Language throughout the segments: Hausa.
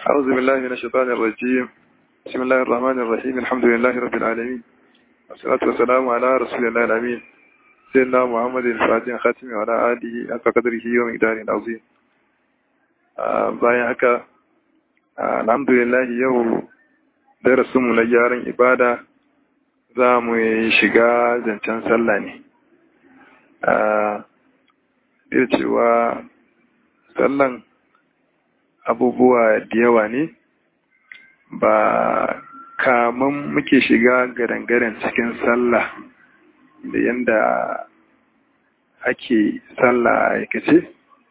أعوذ بالله من الشيطان الرجيم بسم الله الرحمن الرحيم الحمد لله رب العالمين والصلاة والسلام على رسول الله الأمين سيدنا محمد الفاتح خاتم وعلى آله حق قدره ومقداره العظيم bayan haka alhamdulillah yau darasinmu na gyaran ibada za mu shiga zancen sallah ne da cewa sallan abubuwa da yawa ne ba kaman muke shiga garangaren cikin sallah da yadda ake sallah aikace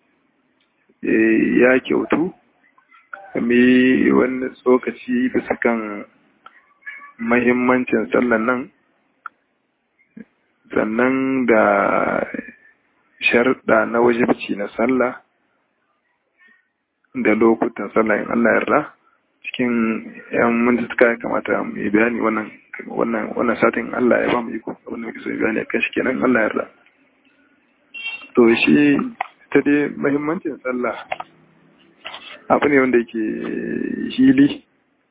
ya kyautu mai wani tsokaci bisa kan mahimmancin sallan nan sannan da sharɗa na wajibci na sallah da lokutan sallah in Allah yarda cikin yan mintuka ya kamata mu yi bayani wannan wannan wannan satin Allah ya ba mu iko abin da muke so bayani akan shi kenan Allah yarda to shi ta dai muhimmancin sallah abu ne wanda yake hili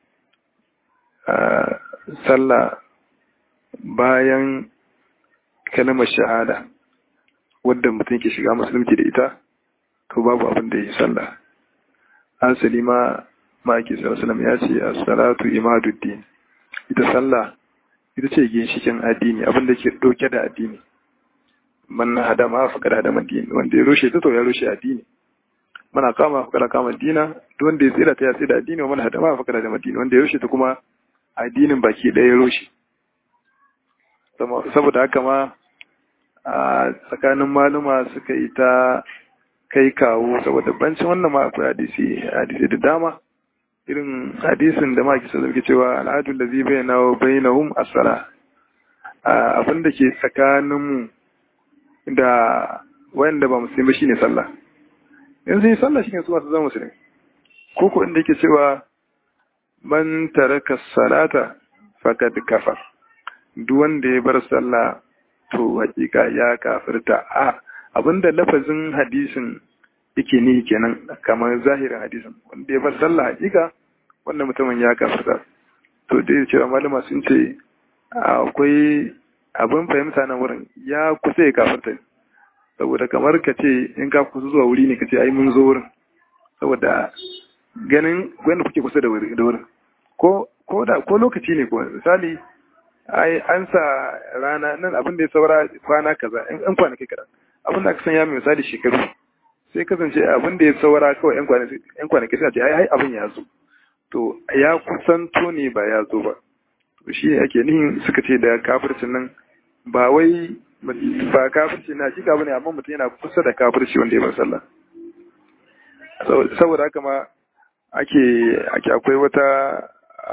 sallah bayan kalmar shahada wadda mutum ke shiga musulunci da ita to babu abin da ya yi sallah asali ma maki sallallahu ya ce as-salatu imaduddin ita sallah ita ce ginshikin addini abin da ke dauke da addini man hada ma fa kada da addini wanda ya rushe ta to ya rushe addini mana kama fa kada kama dina duk wanda ya tsira ta ya tsira addini wa man hada ma fa kada da addini wanda ya rushe ta kuma addinin baki ɗaya ya rushe saboda haka ma a tsakanin maluma suka yi ta kai kawo saboda bancin wannan ma akwai hadisi hadisi da dama irin hadisin da ma kisa zargi cewa al'adun da zai bayyana wa bainahum as-sala abin da ke tsakaninmu da wanda ba musulmi shine sallah in sun yi sallah shine su masu zama musulmi ko ko inda yake cewa man taraka salata faqad kafar duk wanda ya bar sallah to hakika ya kafirta a abinda lafazin hadisin yake ni kenan kamar zahirin hadisin wanda ya bar sallah hakika wannan mutumin ya kafirta to dai cewa malama sun ce akwai abin fahimta nan wurin ya kusa ya kafirta saboda kamar ka ce in ka kusa zuwa wuri ne ka ce ai mun zo wurin saboda ganin wanda kuke kusa da wurin ko ko da ko lokaci ne ko misali ai an sa rana nan abin da ya saura kwana kaza in kwanaki kaza abin da aka sanya mai misali shekaru sai kasance abin da ya saura kawai yan kwanaki suna ce ai abin ya zo to ya kusanto ne ba ya zo ba to shi ake nihin suka ce da kafircin nan ba wai ba kafirci na shika bane amma mutum yana kusa da kafirci wanda ya bar sallah saboda haka ma ake ake akwai wata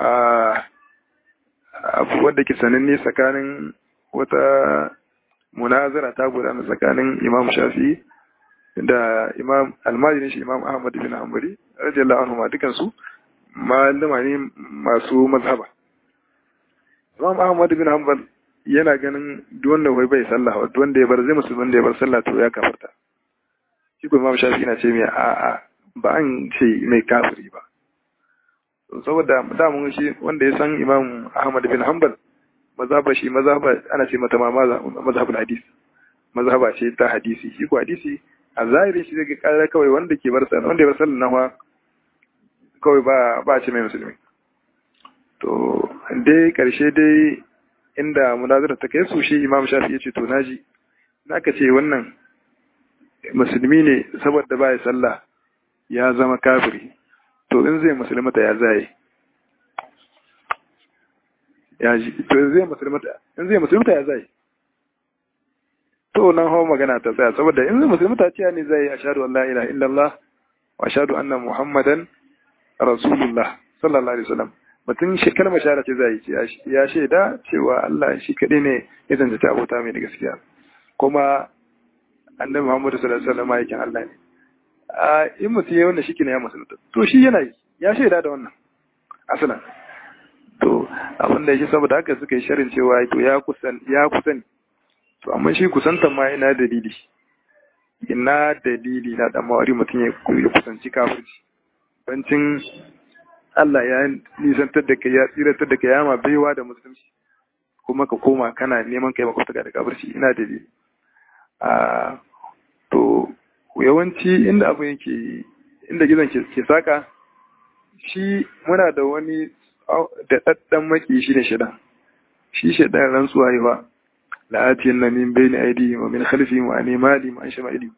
abu wanda ke sananne tsakanin wata munazara ta gudana tsakanin imam shafi da imam almajirin shi imam ahmad bin hanbali radiyallahu anhu ma dukan su malama ne masu mazhaba imam ahmad bin hanbal yana ganin duk wanda wai bai sallah wa duk wanda ya bar zai musulman wanda ya bar sallah to ya kafarta shi ko imam shafi yana ce mai a'a ba an ce mai kafiri ba saboda damun shi wanda ya san imam ahmad bin hanbal mazhaba shi mazhaba ana ce mata ma mazhabul hadis mazhaba ce ta hadisi shi ko hadisi a zahirin shi zai kara kawai wanda ke bar sallah wanda ya bar sallah nawa kawai ba ba ce mai musulmi to dai karshe dai inda munazara ta kai su shi imam shafi ya ce to naji naka ce wannan musulmi ne saboda ba ya sallah ya zama kafiri to in zai musulmata ya zai ya ji to in zai musulmata in zai musulmata ya zai to nan hawa magana ta tsaya saboda in zai musulmata ce ne zai ashhadu an la ilaha illallah wa ashhadu anna muhammadan rasulullah sallallahu alaihi wasallam mutum shi kalmar shahada ce zai ce ya shaida cewa Allah shi kadai ne ya zanta abota mai da gaskiya kuma annabi muhammadu sallallahu alaihi wasallam yakin Allah ne a in mutum ya wannan shi ya musulunta to shi yana yi ya shaida da wannan asalan to abin da yake saboda haka suka yi sharin cewa to ya kusan ya kusan to amma shi kusantan ma ina dalili ina dalili na dan mawari mutum ya kusanci kafirci bancin Allah ya nisantar da kai ya tsiratar da kai ya ma baiwa da musulunci kuma ka koma kana neman kai makwabta da kabarci ina da a to yawanci inda abu yake inda gizon ke saka shi muna da wani da ɗaɗɗan maki shi ne shaidan shi shaidan rantsuwa yi ba la'atiyan na min bai ni aidi wa min khalfi wa ne mali ma an shama ili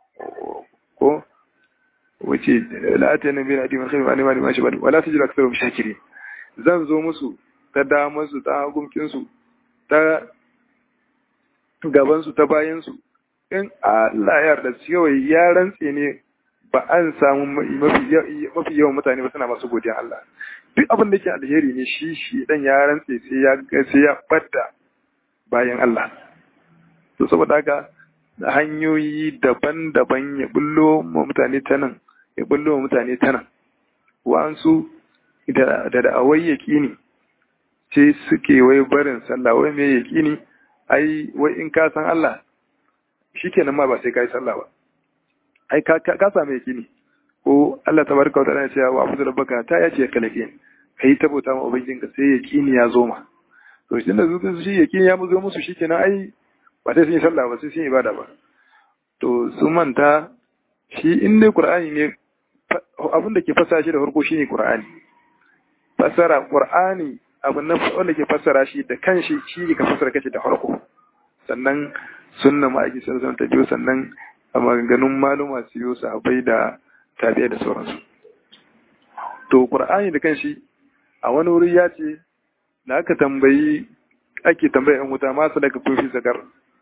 ko wace la'atiyan na bai ni aidi wa min khalfi wa ne mali ma an shama ili wala su jira kasar shakiri zan zo musu ta damarsu ta hagunkinsu ta gabansu ta bayansu in Allah ya yarda kawai ya rantse ne ba an samu mafi yawan mutane ba suna masu godiyan Allah duk abin da ke alheri ne shi shi dan ya rantse sai ya sai ya bada bayan Allah to saboda haka hanyoyi daban-daban ya bullo ma mutane ta nan ya bullo ma mutane ta nan wa'ansu da da awai yaqini ce suke wai barin sallah wai me yaqini ai wai in ka san Allah shikenan ma ba sai kai sallah ba ai ka ka samu yakini ko Allah tabaraka wa ta'ala ya ce wa abu rabbaka ta ya ce kalake kai tabota ma ubangijin ka sai yakini ya zo ma to shi da zuwa shi yakini ya zo musu shikenan ai ba sai sun yi sallah ba sai sun yi ibada ba to su manta shi in dai qur'ani ne abin da ke fassara shi da farko shine qur'ani fassara qur'ani abin nan wanda ke fassara shi da kanshi shi ne ka fassara kashi da farko sannan sunna ma'aiki sallallahu ta biyo sannan a maganganun maluma su yi sahabbai da tabi'a da sauransu to qur'ani da kanshi a wani wuri ya ce da aka tambayi ake tambaya yan wuta ma sadaka kun fi zakar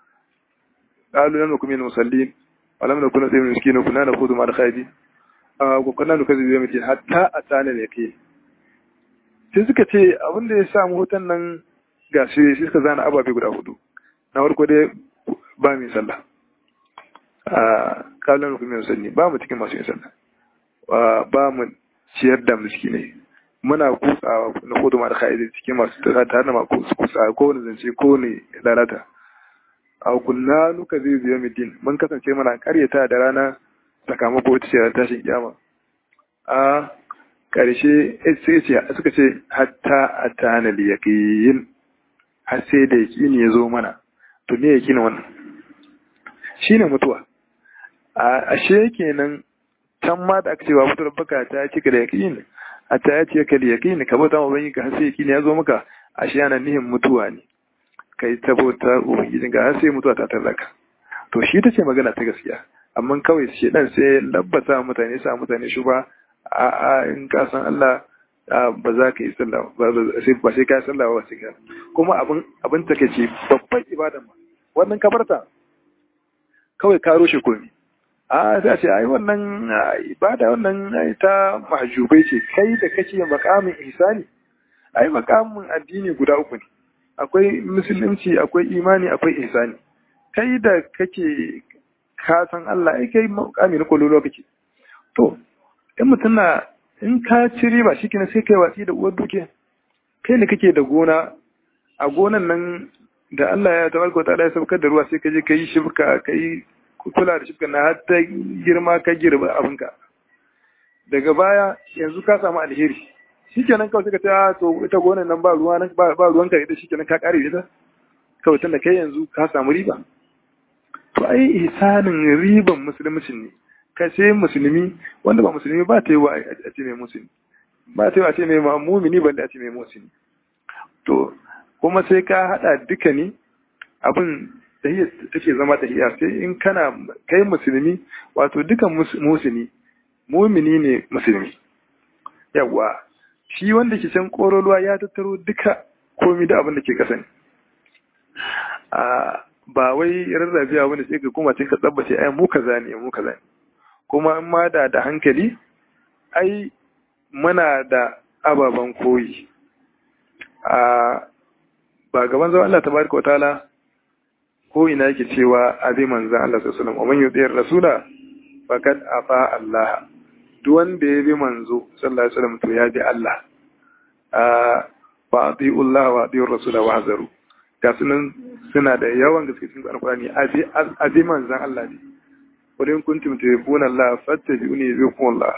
qalu lam nakum min musallin wa lam nakun nut'imu miskin kunna nakhudhu ma al-khaydi wa kunna nukazzibu yawm al hatta atana al-yaqin sai suka ce abin da ya samu hutan nan ga shi suka zana ababe guda hudu na farko dai ba mai sallah a kalon rukunin sanni ba mu cikin masu yin sallah ba mu ciyar da miskinai muna kutsa na hudu mara ka'idai cikin masu tare da masu kutsa ko wani zance ko ne lalata a kunna nuka zai zuwa midin mun kasance mana karyata da rana sakamako wata ce tashin kyama a ƙarshe suka ce hatta a tana da yaƙin har sai da yaƙini ya zo mana to me yaƙini wannan shi ne mutuwa a ashe kenan can ma da aka ce wa mutuwar baka ta cika da yaƙini a ta ya ce ka da yaƙini ka bauta ma banyi ka har sai yaƙini ya zo maka ashe yana nihin mutuwa ne kai ta bauta ubangijin ka har sai mutuwa ta tallaka to shi ta ce magana ta gaskiya amma kawai shi dan sai labbata mutane sa mutane shi ba a in ka san Allah ba za ka yi sallah ba sai ka yi sallah ba sai ka kuma abin abin take ce babban ibadan ma wannan kabarta kawai ka rushe komi a za ce ai wannan ibada wannan ta mahjubai ce kai da kake makamin ihsani ai makamin addini guda uku ne akwai musulunci akwai imani akwai ihsani kai da kake ka san Allah ai kai makamin kololo kake to in mutum na in ka ci riba shi kina sai kai watsi da uwar duke kai ne kake da gona a gonan nan da Allah ya tabarka ta ya saukar da ruwa sai ka je ka yi shibka ka yi kula da shibka na har ta girma ka girba abinka daga baya yanzu ka samu alheri shikenan kawai suka ta to ita gonan nan ba ruwa ba ruwanka ita shikenan ka kare ita kawai tunda kai yanzu ka samu riba to ai ihsanin riban musulunci ne ka sai musulmi wanda ba musulmi ba ta yi wa a ce mai musulmi ba ta yi wa a ce mai mumini balle a ce mai musulmi to kuma sai ka hada duka ne abin tahiyya take zama tahiyya sai in kana kai musulmi wato dukan musulmi mumini ne musulmi yawa shi wanda ke can koroluwa ya tattaro duka komi da abin da ke kasa ne ba wai rarrabiya wanda sai ka kuma ka tsabbace ai mu kaza ne mu kaza ne kuma in ma da da hankali ai muna da ababen koyi a ba gaban zama Allah tabaraka wa ta'ala ko ina yake cewa abi manzan Allah sallallahu alaihi wasallam wa man yuti rasula faqad afa Allah duk wanda ya bi manzo sallallahu alaihi wasallam to ya bi Allah a fa ati'u Allah wa ati'u rasula wa hazaru ga sunan suna da yawan gaske cikin alqur'ani abi abi manzan Allah ne wadin kuntum tuhibbuna Allah fattabi'uni yuhibbukum Allah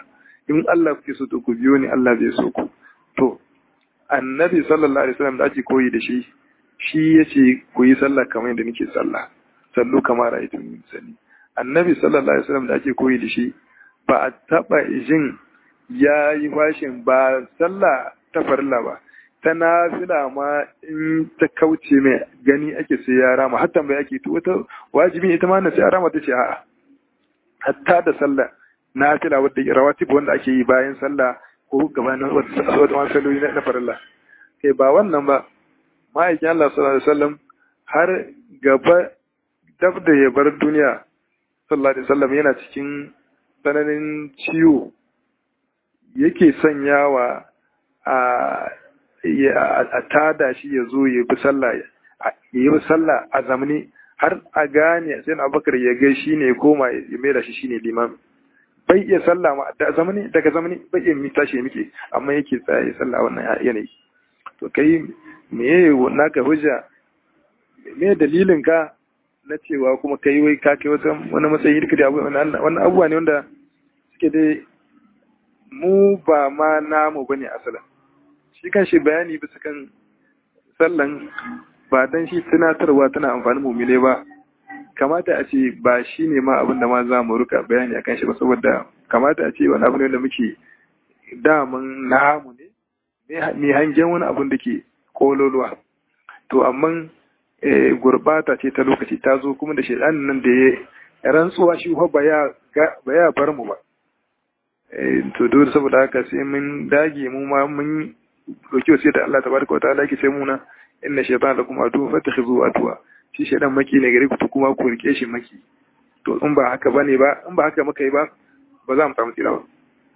in Allah kuke so to ku biyo ni Allah zai so ku to annabi sallallahu alaihi wasallam da ake koyi da shi shi yace ku yi sallah kamar yadda nake sallah sallu kamar ra'aytum salli annabi sallallahu alaihi wasallam da ake koyi da shi ba a taba jin ya yi fashin ba sallah ta farilla ba ta nafila ma in ta kauce mai gani ake sai ya rama hatta bai ake to wata wajibi ita ma na sai ya rama ta ce a'a hatta da sallah nafila wadda rawatib wanda ake yi bayan sallah ko gabanin wata wata salloli na farilla kai ba wannan ba ma'aikin Allah sallallahu alaihi wasallam har gaba dab da ya bar duniya sallallahu alaihi wasallam yana cikin tsananin ciwo yake sanyawa a a tada shi ya zo ya bi sallah ya yi sallah a zamani har a gane sai na bakar ya gai shi ne koma ya mai da shi shi ne limam bai iya sallah ma da zamani daga zamani bai iya mita shi muke amma yake tsaya ya sallah wannan yanayi to kai me naka hujja me dalilin ka na cewa kuma kai wai ka kai wata wani matsayi duka da wannan abubuwa ne wanda suke dai mu ba ma namu bane asalin shi kan shi bayani bisa kan sallan ba dan shi tunatarwa tana amfani mumile ba kamata a ce ba shi ne ma abin da ma za mu ruka bayani akan shi ba saboda kamata a ce wani abu ne da muke daman namu ne mai hangen wani abin da ke kololuwa to amma gurbata ce ta lokaci ta zo kuma da shaidan nan da ya rantsuwa shi ba ya bar mu ba to dole saboda haka sai mun dage mu ma mun roki wasu da Allah tabaraka wa ta'ala yake sai muna inna shaytan lakum adu fatakhizu atwa shi shaydan maki ne gare ku to kuma ku rike shi maki to in ba haka bane ba in ba haka muka yi ba ba za mu samu tsira ba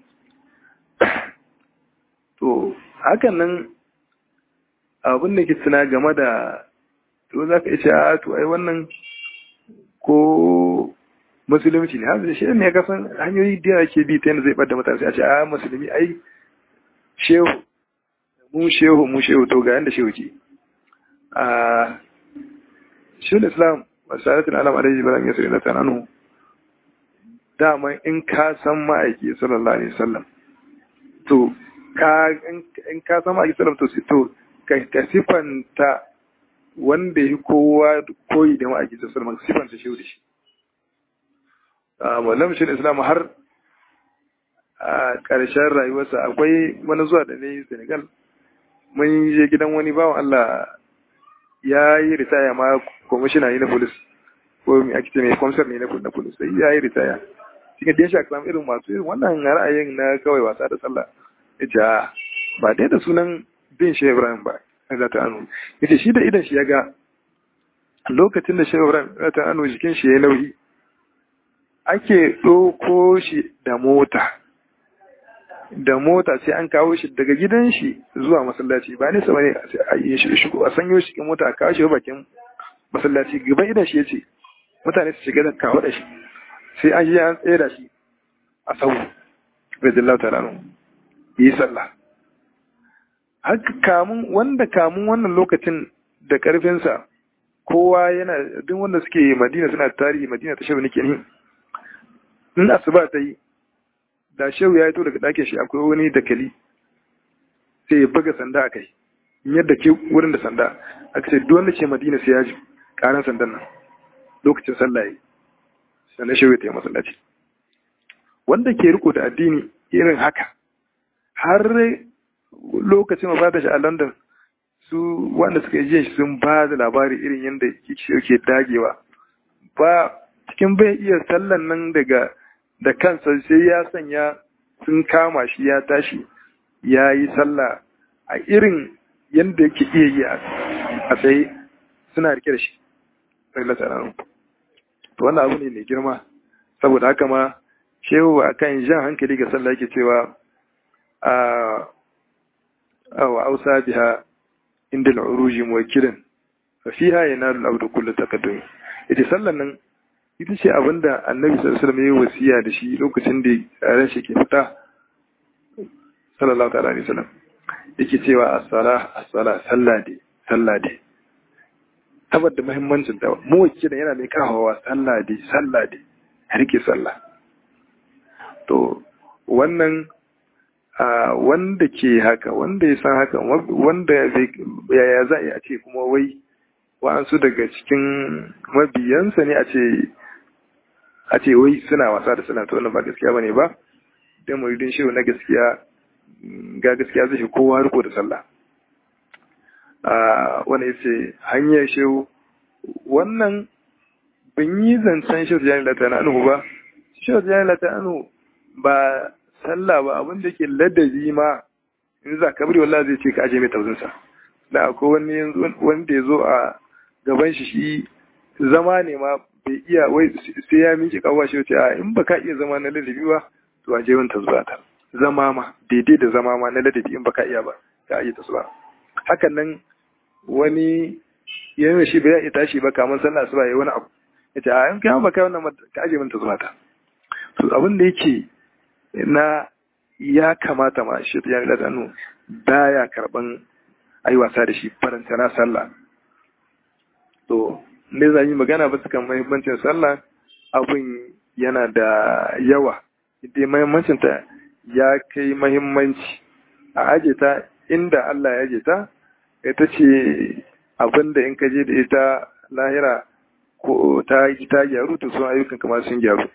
to hakan nan abin da ke tuna game da to za ka ce a to ai wannan ko musulunci ne hanzu shi ne ya kasan hanyoyi da ake bi ta yadda zai bada mutane a ce a musulmi ai shehu mu shehu mu shehu to ga yanda shehu ke a shehun islam wasaratin alam alaihi balam yasir na tananu dama in ka san ma'aiki sallallahu alaihi wasallam to ka in ka san ma'aiki sallallahu to to ka sifanta wanda ya kowa koyi da ma'aiki sallallahu alaihi sifanta shehu da shi wallam shi islam har a ƙarshen rayuwarsa akwai wani zuwa da ne senegal mun je gidan wani bawan allah ya yi ritaya ma kwamishina ne na polis ko mai ake ce mai kwamsar ne na polis sai ya yi ritaya cikin da ya sha irin masu irin wannan ra'ayin na kawai wasa da sallah ya ce ba dai da sunan bin shi ibrahim ba za ta anu ya ce shi da idan shi ya ga lokacin da shi ibrahim za ta anu jikin shi ya nauyi ake ɗauko shi da mota da mota sai an kawo shi daga gidan shi zuwa masallaci ba nesa bane a yi shi shigo a sanyo shi cikin mota a kawo shi bakin masallaci gaban idan shi yace mutane su shiga da kawo da shi sai an yi an tsaye da shi a sau radiyallahu ta'ala anhu yi sallah haka kamun wanda kamun wannan lokacin da karfinsa kowa yana duk wanda suke madina suna tarihi madina ta shabu nake ni in asuba ta yi da shehu ya to daga ɗakin shi akwai wani dakali sai ya buga sanda a kai yadda ke wurin da sanda aka ce duk wanda ke madina sai ya ji karan sandan nan lokacin sallah yi sannan shehu ya ta yi masallaci wanda ke riko da addini irin haka har lokacin ba da shi a london su wanda suka yi shi sun ba da labari irin yadda ke dagewa ba cikin bai iya sallan nan daga da kansa sai ya sanya sun kama shi ya tashi ya yi sallah a irin yadda yake iya yi a tsaye suna rike da shi to wannan abu ne mai girma saboda haka ma shehu a kan jan hankali ga sallah yake cewa a wa ausa biha inda al'uruji muwakilin fa fiha yanalu al-abdu kullu taqaddum ita sallan nan ita ce abinda annabi sallallahu alaihi wasallam ya yi wasiya da shi lokacin da ran shi ke fita sallallahu ta'ala alaihi wasallam yake cewa as-sala as-sala sallah dai sallah dai saboda muhimmancin ta mu wacce da yana mai kawawa sallah dai sallah dai rike sallah to wannan wanda ke haka wanda ya san haka wanda yaya za a ce kuma wai wa'ansu daga cikin mabiyansa ne a ce a ce wai suna wasa da suna ta wannan ba gaskiya bane ba dan muridin shehu na gaskiya ga gaskiya zai kowa riko da sallah a wanda yace hanyar shehu wannan ban yi zancen shehu jani lata na anu ba shehu jani lata anu ba sallah ba abin da ke ladabi ma in za ka bari wallahi zai ce ka aje mai tauzinsa da akwai wani wanda ya zo a gaban shi shi zama ne ma bai iya wai sai ya miƙe kawo shi wace a in ba ka iya zama na ladabi ba to a je wani tasba ta zama ma daidai da zama ma na ladabi in ba ka iya ba ka iya tasba hakan nan wani yana shi bai iya tashi ba kamar sallah asuba yayi wani abu yace a in kai ba kai wannan ka aje min tasba ta to abin da yake na ya kamata ma shi ya da tanu baya karban ai wasa da shi faranta na sallah to ne zan yi magana ba kan mahimmancin sallah abin yana da yawa idan mahimmancin ta ya kai mahimmanci a aje ta inda Allah ya aje ta ita ce abin da in ka je da ita lahira ko ta ta gyaru to sun ayyukan kamar sun gyaru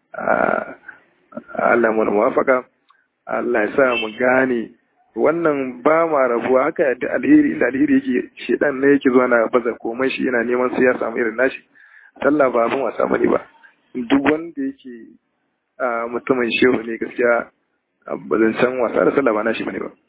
Allah mu muwafaka Allah ya sa mu gane wannan ba ma rabuwa haka da alheri inda alheri yake shedan ne yake zuwa na baza komai shi yana neman sai ya samu irin nashi sallah ba abin wasa bane ba duk wanda yake mutumin shehu ne gaskiya ba zan san wasa da sallah ba nashi bane ba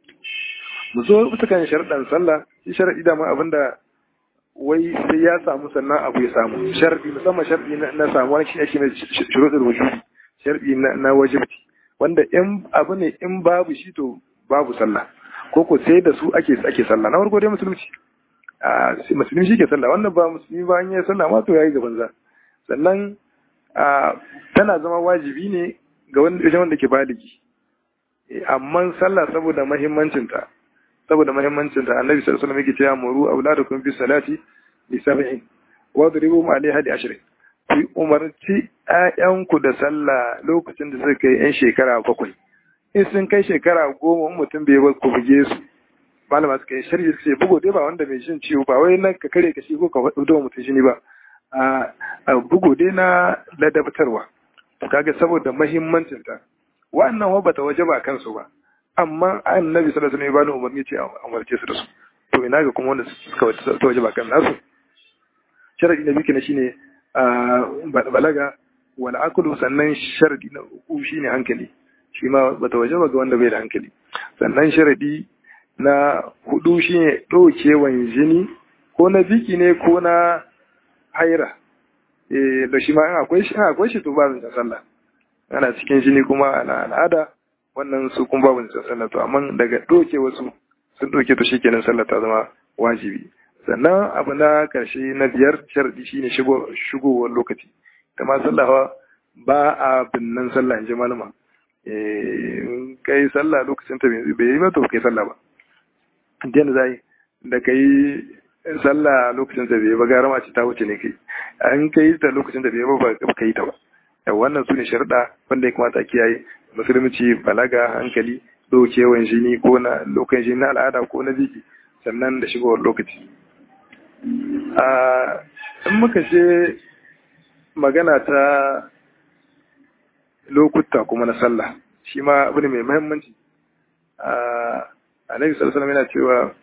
mu zo bisa kan sharaɗan sallah shi sharaɗi da ma abinda wai sai ya samu sannan abu ya samu sharaɗi musamman sharaɗi na samuwa shi ake mai shuruɗin wujudi sharaɗi na wajibci wanda in abu ne in babu shi to babu sallah ko ko sai da su ake ake sallah na farko dai musulunci a musulmi shi ke sallah wannan ba musulmi ba an yi sallah ma to yayi gaban za sannan tana zama wajibi ne ga wanda wanda ke baligi amma sallah saboda muhimmancin ta saboda muhimmancin ta annabi sallallahu alaihi wasallam yake cewa muru auladakum bis salati li sab'in wa dribu alaiha li ashrin ku umarci ƴaƴanku da sallah lokacin da suka kai yan shekara bakwai in sun kai shekara goma mutum bai bar ku buge su malama suka yi sharhi suka ce bugu dai ba wanda mai shin ciwo ba wai nan ka kare ka shi ko ka faɗo mutum shi ne ba a bugu dai na ladabtarwa to kaga saboda muhimmancin ta wannan wa bata waje ba kansu ba amma annabi sallallahu alaihi wasallam ya bani umarni ce a umarce su da su to ina ga kuma wanda suka ta waje ba kan nasu sharadi na biyu shine balaga wal aklu sannan sharadi na uku shine hankali shi ma bata waje ba ga wanda bai da hankali sannan sharadi na hudu shine ɗaukewan jini ko na biki ne ko na haira eh da shi ma in akwai shi akwai shi to ba zan sallah ana cikin jini kuma ana al'ada wannan su kun babu zan sallah to amma daga ɗauke wasu sun ɗauke to shikenan sallah ta zama wajibi sannan abu na karshe na biyar sharadi shine shigo shigowar lokaci ta ma sallah ba a binnan sallah in ji malama kai sallah lokacin ta bai yi ba to kai sallah ba da za yi da kai sallah lokacin ta bai ba gara ma ce ta wuce ne kai an kai ta lokacin ta bai ba ba kai ta ba wannan su ne sharuɗa wanda ya kamata a kiyaye musulunci balaga hankali ɗaukewan jini ko na lokacin jini na al'ada ko na biki sannan da shigowar lokaci in muka je magana ta lokuta kuma na sallah shi ma abu ne mai muhimmanci annabi sallallahu alaihi yana cewa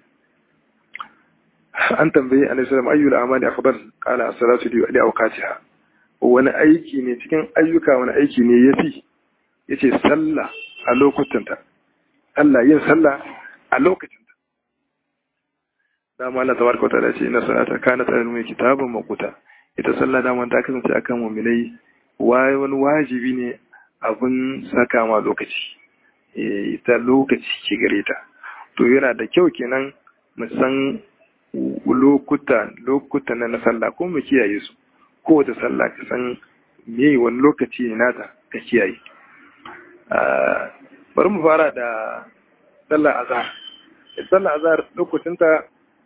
an tambayi annabi sallallahu alaihi ayyul amali afdal qala as-salatu li awqatiha wani aiki ne cikin ayyuka wani aiki ne yafi yace sallah a lokutanta Allah yin sallah a lokacinta dama Allah tabaraka wa ta'ala ce inna salata kanat alal kitabun maquta ita sallah dama ta kasance akan mu'minai wani wajibi ne abin saka ma lokaci ita lokaci ke gare ta to yana da kyau kenan mu san lokuta lokuta na sallah ko mu kiyaye su ko da sallah ka san me wani lokaci ne nata ka kiyaye bari mu fara da sallah azhar sallah azhar lokacin ta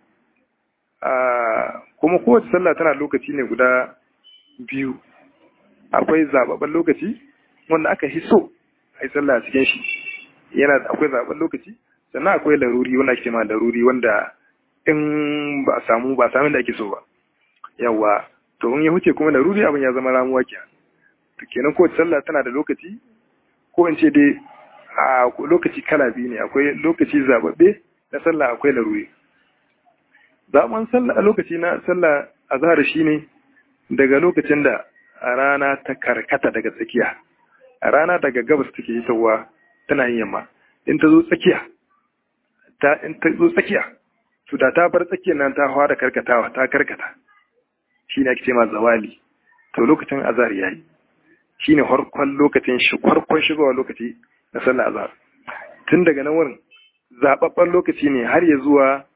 kuma kowace sallah tana lokaci ne guda biyu akwai zababban lokaci wanda aka hiso a yi sallah cikin shi yana akwai zaben lokaci sannan akwai laruri wanda ake ma laruri wanda in ba a samu ba samun da ake so ba yawa to in ya huce kuma laruri abin ya zama ramuwa ke to kenan kowace sallah tana da lokaci ko in ce dai a lokaci kala biyu ne akwai lokaci zababbe na sallah akwai laruri zaben sallah lokaci na sallah azhar shine daga lokacin da rana ta karkata daga tsakiya rana daga gabas take hitowa tana yin yamma in ta zo tsakiya ta in ta zo tsakiya to da ta bar tsakiyar nan ta fara karkatawa ta karkata shine ake cewa zawali to lokacin azhar yayi shine farkon lokacin shi farkon shigowa lokaci na sallar azhar tun daga nan wurin zababban lokaci ne har ya zuwa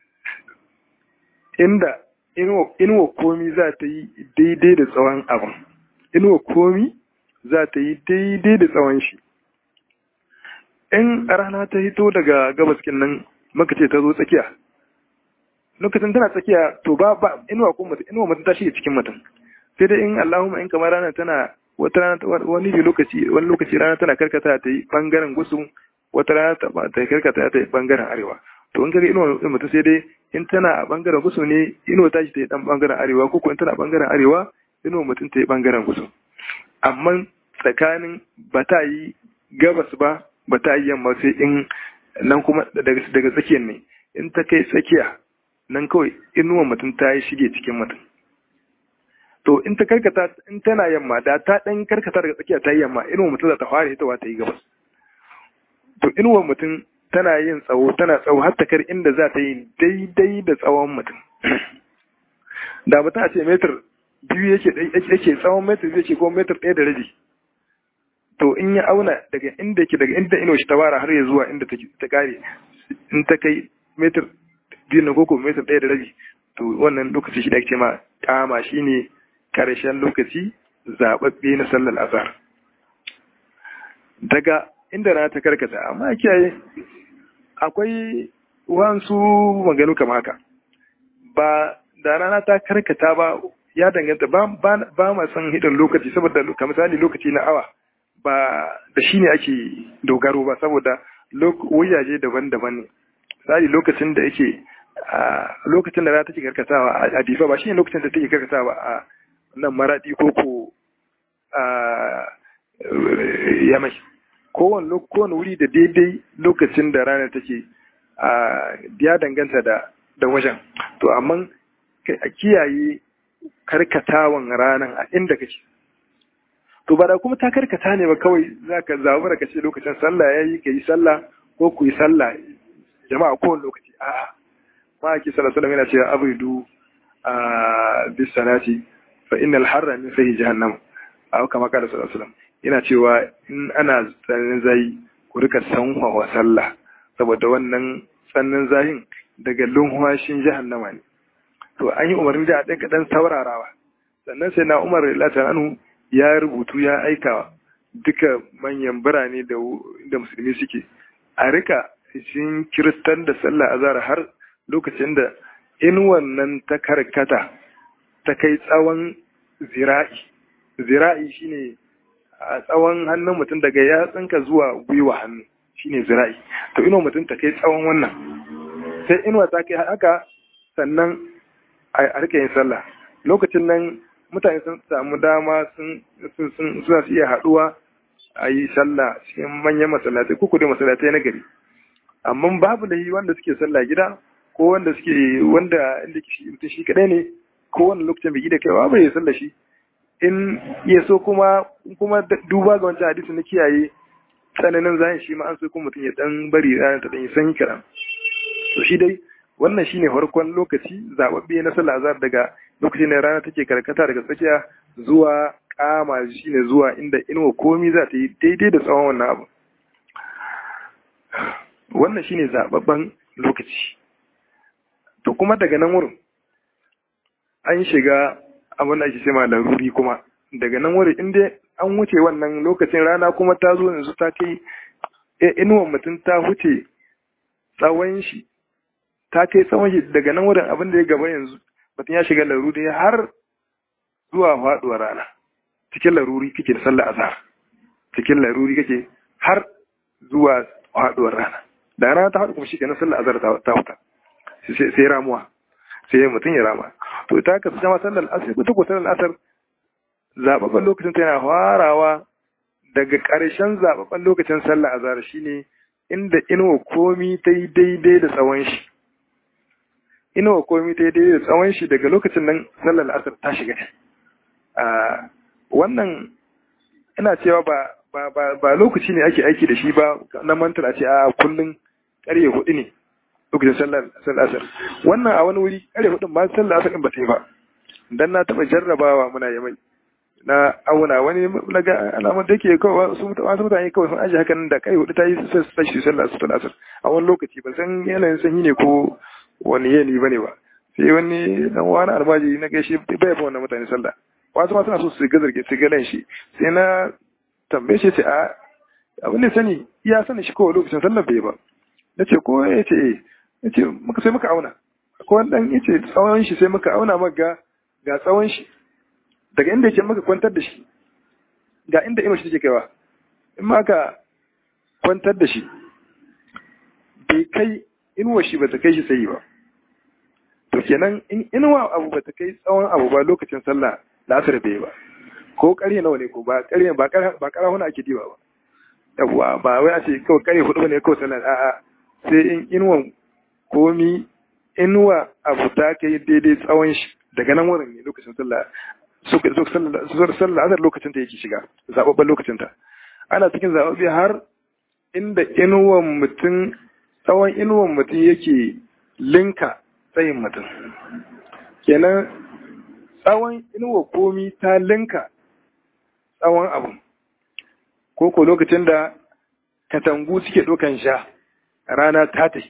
inda inuwa komi za ta yi daidai da tsawon abin inuwa komi za ta yi daidai da tsawon shi in rana ta hito daga gabas nan maka ce ta zo tsakiya lokacin tana tsakiya to ba ba inuwa ko mutum inuwa mutum ta shige cikin mutum sai dai in Allahumma in kamar rana tana wata rana wani bi lokaci wani lokaci rana tana karkata ta yi bangaren gusu wata rana ta ta karkata ta yi bangaren arewa to in kaga inuwa mutum sai dai in tana a bangaren gusu ne inuwa ta shi ta yi dan bangaren arewa ko in tana a bangaren arewa inuwa mutum ta yi bangaren gusu amma tsakanin ba ta yi gabas ba ba ta yi yamma sai in nan kuma daga tsakiyar ne in ta kai tsakiya nan kawai inuwa mutum ta yi shige cikin mutum to in ta karkata in tana yamma da ta dan karkata daga tsakiya ta yi yamma inuwa mutum za ta fara hitawa ta yi gabas to inuwa mutum tana yin tsawo tana tsawo har ta kar inda za ta yi daidai da tsawon mutum da mutum a ce metar biyu yake yake tsawon metar biyu yake ko metar ɗaya da rabi to in ya auna daga inda yake daga inda ino shi ta fara har ya zuwa inda ta kare in ta kai metar biyu na koko metar ɗaya da rabi to wannan lokaci shi da ake ma kama shi ne karshen lokaci zaɓaɓɓe na sallar azhar daga inda rana ta karkata amma kiyaye akwai wasu maganu kama haka ba da rana ta karkata ba ya danganta ba ma san hidin lokaci saboda ka misali lokaci na awa ba da shi ne ake dogaro ba saboda wajaje daban-daban ne misali lokacin da yake lokacin da rana take karkatawa a difa ba shi ne lokacin da take karkatawa a nan maradi ko ko yamai kowane wuri da daidai lokacin da rana take ya danganta da wajen to amma a kiyaye karkatawan ranar a inda kake to ba da kuma ta karkata ne ba kawai za ka zabura ka ce lokacin sallah ya yi ka yi sallah ko ku yi sallah jama'a kowane lokaci a'a ma ake sallah sallah yana cewa abudu a bis salati fa innal harra min sahi jahannam a kama kada sallallahu alaihi wasallam yana cewa in ana tsananin zayi ku rika sanwa wa sallah saboda wannan tsananin zahin daga lunhwashin jahannama ne to an yi umarni da a ɗan kaɗan saurarawa sannan sai na umar latan anu ya rubutu ya aika duka manyan birane da da musulmi suke a rika shin kiristan da sallah azhar har lokacin da in wannan ta karkata ta kai tsawon zira'i zira'i shine a tsawon hannun mutum daga yatsunka zuwa gwiwa hannu shine zira'i to ino mutum ta kai tsawon wannan sai inuwa ta kai haka sannan a rike yin sallah lokacin nan mutane sun samu dama sun suna su iya haɗuwa a yi sallah cikin manyan masallatai ko kudin masallatai na gari amma babu da yi wanda suke sallah gida ko wanda suke wanda inda mutum shi kadai ne ko wanda lokacin bai da kaiwa bai sallah shi in ya so kuma kuma duba ga wancan hadisi na kiyaye tsananin zahin shi ma an so kuma mutum ya dan bari ranar ta dan yi sanyi kaɗan to shi dai wannan shine farkon lokaci zababbe na sallah azhar daga lokacin da rana take karkata daga tsakiya zuwa kama shine zuwa inda inuwa komi za ta yi daidai da tsawon wannan abu wannan shine zababban lokaci to kuma daga nan wurin an shiga abin da ake cewa laruri kuma daga nan wurin inda an wuce wannan lokacin rana kuma ta zo yanzu ta kai inuwan mutum ta wuce tsawon shi ta kai tsawon shi daga nan wurin abin da ya gaba yanzu mutum ya shiga laruri har zuwa faduwar rana cikin laruri kake da sallah azhar cikin laruri kake har zuwa haɗuwar rana da rana ta haɗu kuma shi kenan sallar azhar ta huta sai ramuwa sai mutum ya rama to ita ka zama sallar asar ko ko sallar asar zababban lokacin ta yana farawa daga ƙarshen zababban lokacin sallar azhar shine inda inuwa komi ta yi daidai da tsawon shi inuwa komi ta yi daidai da tsawon shi daga lokacin nan sallar asar ta shiga a wannan ina cewa ba ba ba ba lokaci ne ake aiki da shi ba na mantar a ce a kullum ƙarye hudu ne lokacin sallar sallar asar wannan a wani wuri ƙarye hudun ba sallar asar din ba ta yi ba dan na taɓa jarrabawa muna yi mai na auna wani na ga alamar da yake kawai wasu mutane kawai sun ajiye hakan da ƙarye hudu ta yi sai shi sallar asar a wani lokaci ban san yanayin sanyi ne ko wani yanayi bane ba sai wani dan wani almajiri na gaishe bai ba wannan mutane sallah wasu ma suna so su ga zarge su ga shi sai na tambaye shi ce a abin da sani ya sani shi kawai lokacin sallar bai ba na ce ko ya ce eh ya ce muka sai muka auna ko wani dan ya ce tsawon shi sai muka auna maka ga tsawon shi daga inda yake muka kwantar da shi ga inda ino shi take kaiwa in ma ka kwantar da shi bai kai inuwa shi ba ta kai shi sai ba to kenan in inuwa abu ba ta kai tsawon abu ba lokacin sallah la'asar bai ba ko ƙarye nawa ne ko ba ƙarye ba ba ƙarahuna ake diba ba yawwa ba wai a ce kawai ƙarye hudu ne kawai sallah a'a sai in inuwan komi inuwa abu ta kai daidai tsawon shi daga nan wurin ne lokacin sallah sallah azar lokacin ta yake shiga zababban lokacin ta ana cikin zababbe har inda inuwan mutum tsawon inuwan mutum yake linka tsayin mutum kenan tsawon inuwa komi ta linka tsawon abu ko ko lokacin da katangu suke ɗaukan sha rana ta ta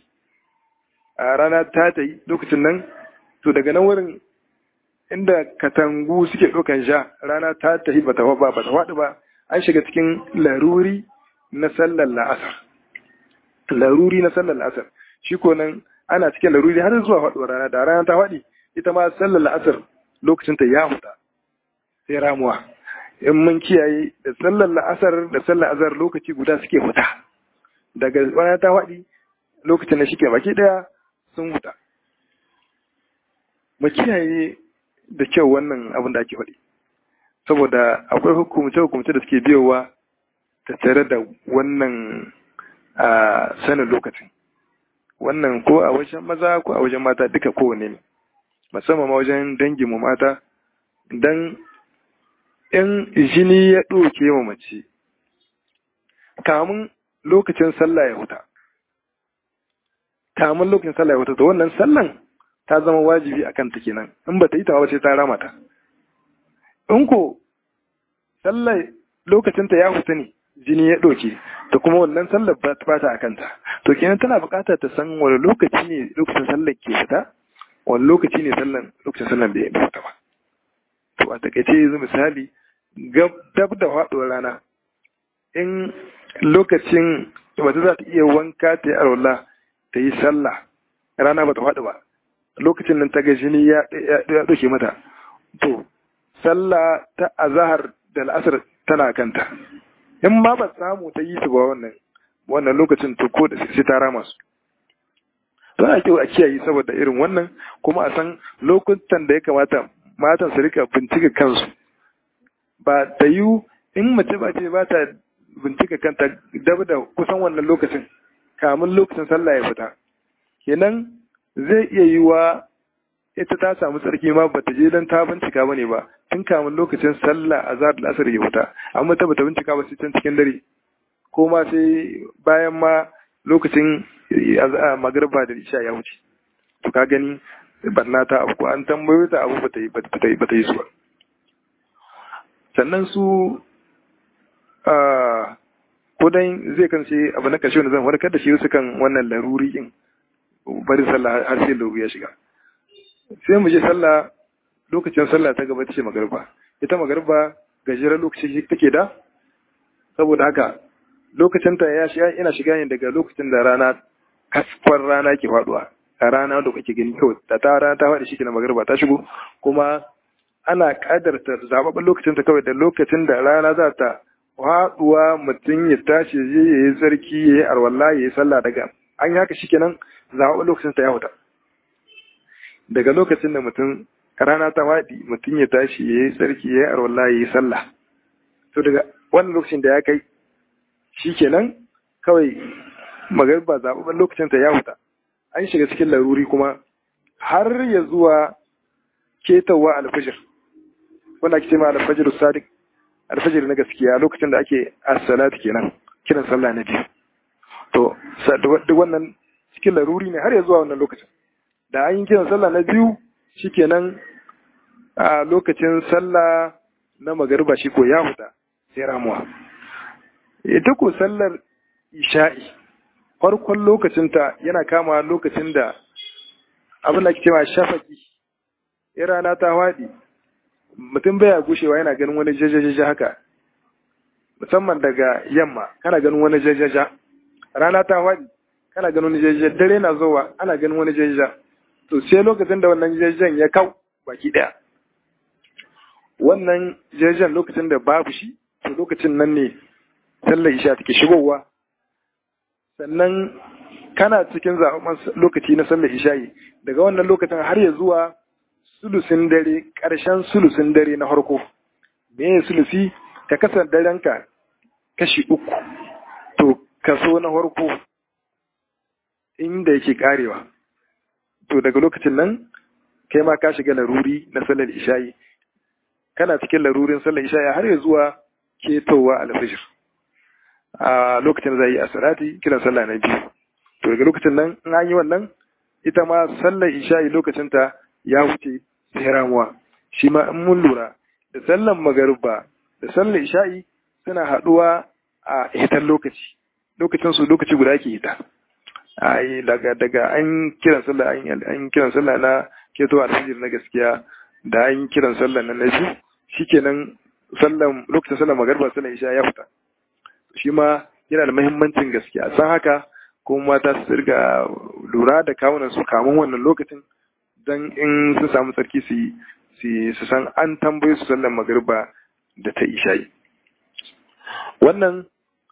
a rana ta ta lokacin nan to daga nan wurin inda katangu suke ɗaukan sha rana ta ta ba ta ba ba ta waɗu ba an shiga cikin laruri na sallar la'asar laruri na sallar la'asar shi ko nan ana cikin laruri har zuwa faɗuwar rana da rana ta faɗi ita ma sallar la'asar lokacin ta ya huta sai ramuwa in mun kiyaye da sallar la'asar da sallar azhar lokaci guda suke huta daga rana ta faɗi lokacin da shike baki daya sun huta mu kiyaye da kyau wannan abin da ake faɗi saboda akwai hukumce hukumce da suke biyowa tattare da wannan a sanin lokacin wannan ko a wajen maza ko a wajen mata duka kowane ne musamman ma wajen dangin mu mata dan in jini ya ɗauke wa mace kamun lokacin sallah ya huta kamun lokacin sallah ya huta to wannan sallan ta zama wajibi a kanta kenan in ba ta yi ta ba sai ta rama ta in ko sallah lokacin ta ya huta ne jini ya ɗauke ta kuma wannan sallar ba ta a kanta to kenan tana buƙatar ta san wani lokaci ne lokacin sallar ke fita wani lokaci ne sallan lokacin sallan da ya fita ba to a takaice yanzu misali dab da faɗuwar rana in lokacin wata za ta iya wanka ta yi arwala ta yi sallah rana ba ta faɗi ba lokacin nan ta ga jini ya ɗauke mata to sallah ta azahar da la'asar tana kanta in ma ba samu ta yi su ba wannan wannan lokacin to ko da sai ta rama su to ana kyau a kiyaye saboda irin wannan kuma a san lokutan da ya kamata matan su rika bincika kansu ba ta yi in mace ba ce ba ta bincika kanta dab da kusan wannan lokacin kamun lokacin sallah ya fita kenan zai iya yi wa ita ta samu tsarki ma bata je dan ta bincika bane ba tun kamun lokacin sallah azhar da asar ya fita amma ta bata bincika ba sai can cikin dare ko ma sai bayan ma lokacin magriba da isha ya wuce to ka gani barna ta abu ko an tambayo ta abu bata yi bata yi bata yi su ba sannan su ko dan zai kan sai abu na karshe wanda zan warkar da shi su kan wannan laruri din bari sallah har sai laruri ya shiga sai mu je sallah lokacin sallah ta gaba ta ce magarba ita magarba gajeren lokaci take da saboda haka lokacin ta ya shiga ina shiga ne daga lokacin da rana kasfar rana ke faduwa a rana da kake gani kawai da ta rana ta faɗi shi na magarba ta shigo kuma ana kadarta zababben lokacin ta kawai da lokacin da rana za ta haɗuwa mutum ya tashi ya yi tsarki ya yi arwalla ya yi sallah daga an yi haka shikenan zaɓa lokacin ta ya huta daga lokacin da mutum rana ta faɗi mutum ya tashi ya yi tsarki ya yi arwalla ya yi sallah to daga wannan lokacin da ya kai shikenan kawai magariba zaɓaɓɓen lokacin ta ya huta an shiga cikin laruri kuma har ya zuwa ketawa alfajir wanda ake cewa alfajir sadiq alfajir na gaskiya lokacin da ake as-salatu kenan kiran sallah na biyu to duk wannan cikin laruri ne har ya zuwa wannan lokacin da an yi kiran sallah na biyu shikenan a lokacin sallah na magariba shi ko ya huta sai ramuwa ita ko sallar isha'i farkon lokacinta yana kama lokacin da abin da ake cewa shafaki ya rana ta waɗi mutum baya gushewa yana ganin wani jajajaja haka musamman daga yamma kana ganin wani jajaja rana ta waɗi kana ganin wani jajaja dare na zowa ana ganin wani jajaja to sai lokacin da wannan jajajan ya kau baki ɗaya wannan jajajan lokacin da babu shi to lokacin nan ne sallar isha take shigowa sannan kana cikin zaɓen lokaci na sallar isha'i daga wannan lokacin har ya zuwa sulusin dare ƙarshen sulusin dare na harko me ya sulusi ka kasar darenka kashi uku to kaso na harko inda yake karewa to daga lokacin nan kai ma ka shiga laruri na sallar isha'i kana cikin larurin sallar isha'i har ya zuwa ketowa alfajir a lokacin zai yi asirati kiran sallah na biyu to daga lokacin nan in an yi wannan ita ma sallar isha'i lokacin ta ya wuce sai ramuwa shi ma in mun lura da sallar magariba da sallar isha'i suna haɗuwa a hitar lokaci lokacin su lokaci guda ke hita ai daga daga an kiran sallah an kiran sallah na keto alfajir na gaskiya da an kiran sallah na biyu shikenan sallan lokacin sallar magariba sallar isha ya fita shi ma yana da muhimmancin gaskiya san haka kuma mata su riga lura da kawunan su kamun wannan lokacin don in sun samu tsarki su su san an tambaye su sallar magariba da ta isha'i wannan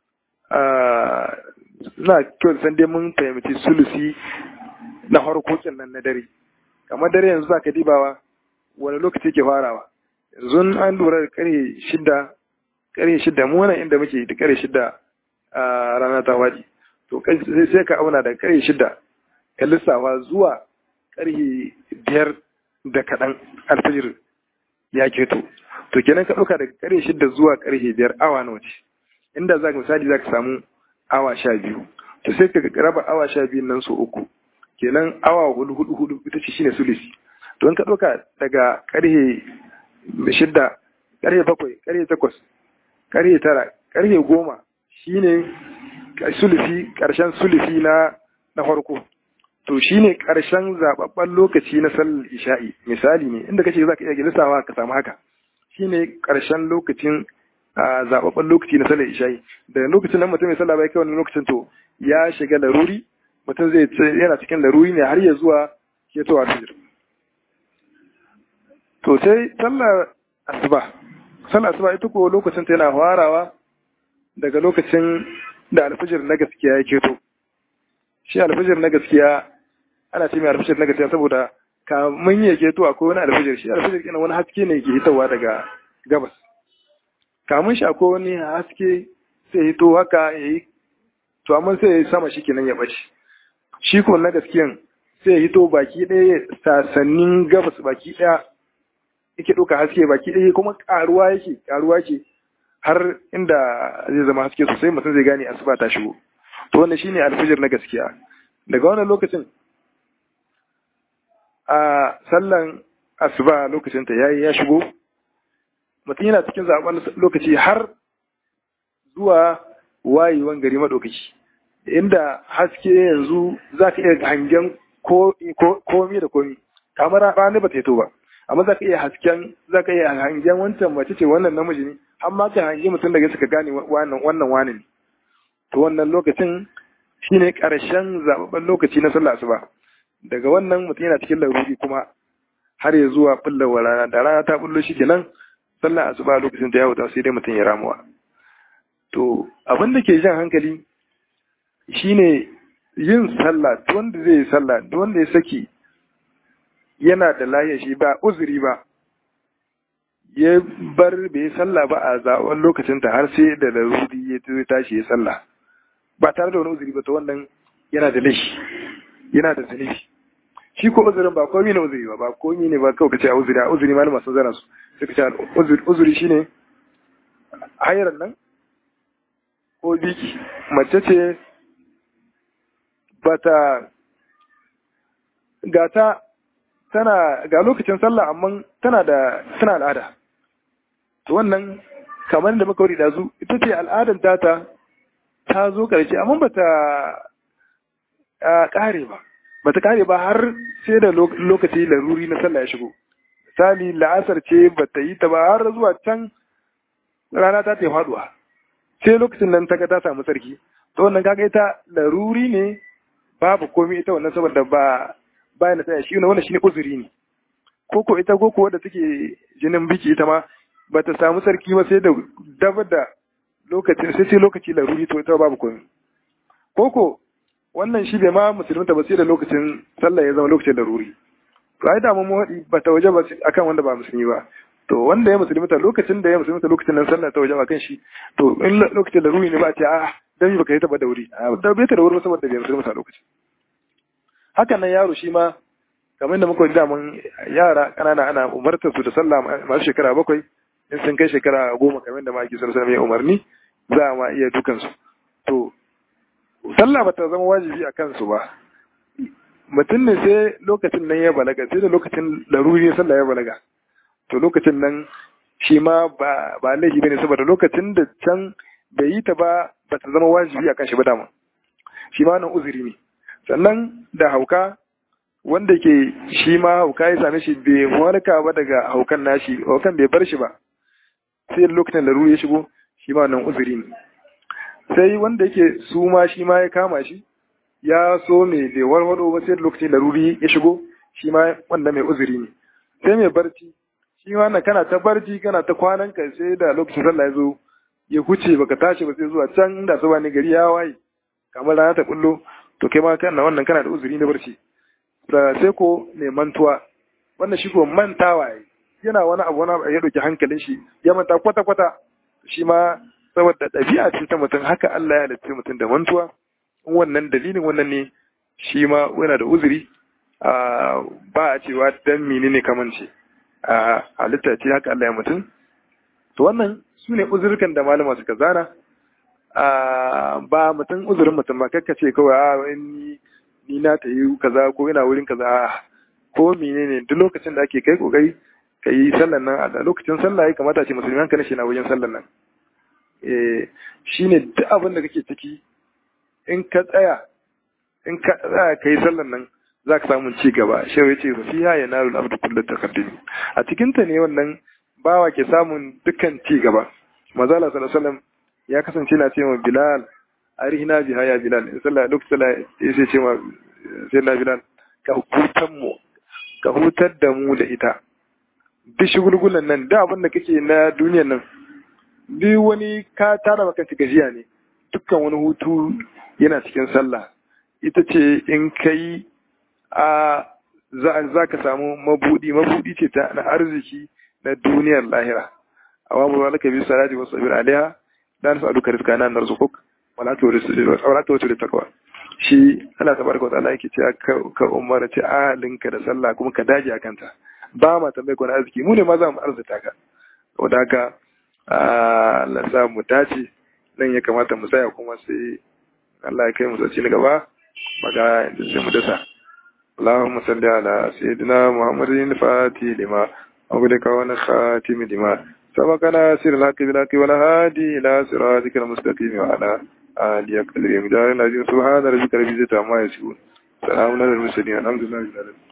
na kyau san dai mun fahimci sulusi na harkokin nan na dare kamar dare yanzu za ka dibawa wani lokaci ke farawa yanzu an lura da karfe shida karfe shida mu wannan inda muke da karfe shida a rana ta waje to sai ka auna da karfe shida ka lissafa zuwa karfe biyar da kaɗan alfajir ya keto to kenan ka ɗauka daga karfe shida zuwa karfe biyar awa nawa ce inda za ka misali za ka samu awa sha biyu to sai ka raba awa sha biyu nan su uku kenan awa hudu hudu hudu ita ce shine sulisi to in ka ɗauka daga karfe shidda karfe bakwai karfe takwas karfe tara karfe goma shine sulisi karshen sulisi na na farko to shine karshen zababben lokaci na sallar isha'i misali ne inda kace zaka iya lissawa ka samu haka shine karshen lokacin zababben lokaci na sallar isha'i da lokacin nan mutum mai sallah bai kai wannan lokacin to ya shiga laruri mutum zai yana cikin laruri ne har ya zuwa ketowa fijir to sai sallar asuba sallar asuba ita ko lokacin ta yana farawa daga lokacin da alfijir na gaskiya ya keto shi alfijir na gaskiya ana ce mai alfijir na gaskiya saboda kamun ya keto akwai wani alfijir shi alfijir kina wani haske ne ke hitowa daga gabas kamun shi akwai wani haske sai hito haka ya yi to amma sai ya yi sama shi kenan ya ɓace shi ko na gaskiyan sai ya hito baki ɗaya sasannin gabas baki ɗaya yake ɗauka haske baki ɗaya kuma ƙaruwa yake ƙaruwa yake har inda zai zama haske sosai mutum zai gane asuba ta shigo to wannan shine alfijir na gaskiya daga wannan lokacin a sallan asuba lokacin ta yayi ya shigo mutum yana cikin zaben lokaci har zuwa wayewan gari madaukaki inda haske yanzu za ka iya hangen komi da komi kamar rana ba ta yi to ba amma za ka iya hasken za ka iya hangen wancan mace ce wannan namiji ne har ma ka hangi mutum daga suka gane wannan wannan wani ne to wannan lokacin shine karshen zababben lokaci na sallah asuba daga wannan mutum yana cikin laruri kuma har ya zuwa bullawar rana da rana ta bullo shi kenan sallah asuba lokacin ta ya wuta sai dai mutum ya ramuwa to abin da ke jan hankali shine yin sallah duk wanda zai yi sallah duk wanda ya saki yana da lahiya shi ba uzuri ba ya bar bai sallah ba a zaɓen lokacin ta har sai da laruri ya tashi ya sallah ba tare da wani uzuri ba to wannan yana da laifi yana da zunubi shi ko uzurin ba komi ne uzuri ba ba komi ne ba kawai kace a uzuri a uzuri malama sun zana su sai kace uzuri shine hayar nan ko biki mace ce bata gata tana ga lokacin sallah amma tana da tana al'ada to wannan kamar da muka wuri da zu ita ce al'adar tata ta zo karshe amma bata kare ba bata kare ba har sai da lokaci laruri na sallah ya shigo misali la'asar ce bata yi ta ba har zuwa can rana ta ta faduwa sai lokacin nan ta ga ta samu sarki to wannan kaga ita laruri ne babu komai ita wannan saboda ba bayan da tsaya shi ne wannan shine uzuri ne ko ko ita ko ko wadda take jinin biki ita ma bata samu sarki ba sai da dabar da lokacin sai sai lokaci laruri to ita babu komai ko ko wannan shi bai ma musulunta ba sai da lokacin sallah ya zama lokacin laruri to ai da mu haɗi bata waje ba akan wanda ba musulmi ba to wanda ya musulunta lokacin da ya musulunta lokacin nan sallah ta waje ba kan shi to in lokacin laruri ne ba a ce a dan baka yi ta ba da wuri da bai ta da wuri saboda bai musulunta lokacin hakan nan yaro shi ma kamar da muka da mun yara kanana ana umartar su da sallah masu shekara bakwai in sun kai shekara goma kamar da maki sallallahu alaihi umarni za a ma iya dukan su to sallah bata zama wajibi a kansu ba mutum ne sai lokacin nan ya balaga sai da lokacin laruri sallah ya balaga to lokacin nan shi ma ba ba laifi bane saboda lokacin da can bai yi ta ba bata zama wajibi a kan shi ba dama shi ma nan uzuri ne sannan da hauka wanda ke shi ma hauka ya same shi bai warka ba daga haukan nashi haukan bai bar shi ba sai lokacin da ya shigo shi ma nan uzuri ne sai wanda yake su ma shi ma ya kama shi ya so mai bai warwado ba sai lokacin da ruri ya shigo shi ma wanda mai uzuri ne sai mai barci shi ma na kana ta barci kana ta kwanan ka sai da lokacin sallah ya zo ya huce baka tashi ba sai zuwa can da su ne gari ya waye kamar rana ta kullo to kai ma kana wannan kana da uzuri na barci sai ko mai mantuwa wannan shi ko mantawa yana wani abu wani ya dauki hankalin shi ya manta kwata kwata shi ma saboda ɗabi'a ce ta mutum haka Allah ya halitta mutum da mantuwa in wannan dalilin wannan ne shi ma yana da uzuri ba a cewa dan menene kamance a halitta ce haka Allah ya mutum to wannan su ne uzurkan da malama suka zana ba mutum uzurin mutum ba kakka ce kawai a ni ni na ta yi kaza ko ina wurin kaza ko menene duk lokacin da ake kai kokari ka yi sallan nan a lokacin sallah ya kamata ce musulmi hankali shi na wajen sallan nan eh shine duk abin da kake ciki in ka tsaya in ka tsaya kai sallan nan za ka samu ci gaba shehu ya ce fiha ya naru abdu kullu taqaddim a cikin ta ne wannan bawa ke samun dukkan ci gaba manzo Allah sallallahu alaihi wasallam ya kasance na ce wa Bilal arihina biha ya Bilal in sallah lokacin sallah ya ce wa sai na Bilal ka hutan mu ka hutar da mu da ita duk shugulgulan nan da abin da kake na duniyar nan duk wani ka tara maka gajiya ne dukkan wani hutu yana cikin sallah ita ce in kai a za ka samu mabudi mabudi ce ta na arziki na duniyar lahira amma ba laka bi salati wa sabir alaiha dan sa duka rizka nan narzuquk wala tu wala tu da takwa shi Allah tabaraka wa ta'ala yake cewa ka umara ce alinka da sallah kuma ka daji akan ta ba ma tambaye ko arziki mu ne ma za mu arzuta ka saboda haka Allah sa mu dace nan ya kamata mu tsaya kuma sai Allah ya kai mu sauci na gaba maga da sai mu dasa اللهم صل على سيدنا محمد الفاتح لما أغلق ونخاتم لما سبقنا سر الحق بالحق والهادي إلى صراطك المستقيم وعلى آله أقدر يمدار العظيم سبحان ربك رب العزة عما يصفون سلام على المرسلين الحمد لله رب العالمين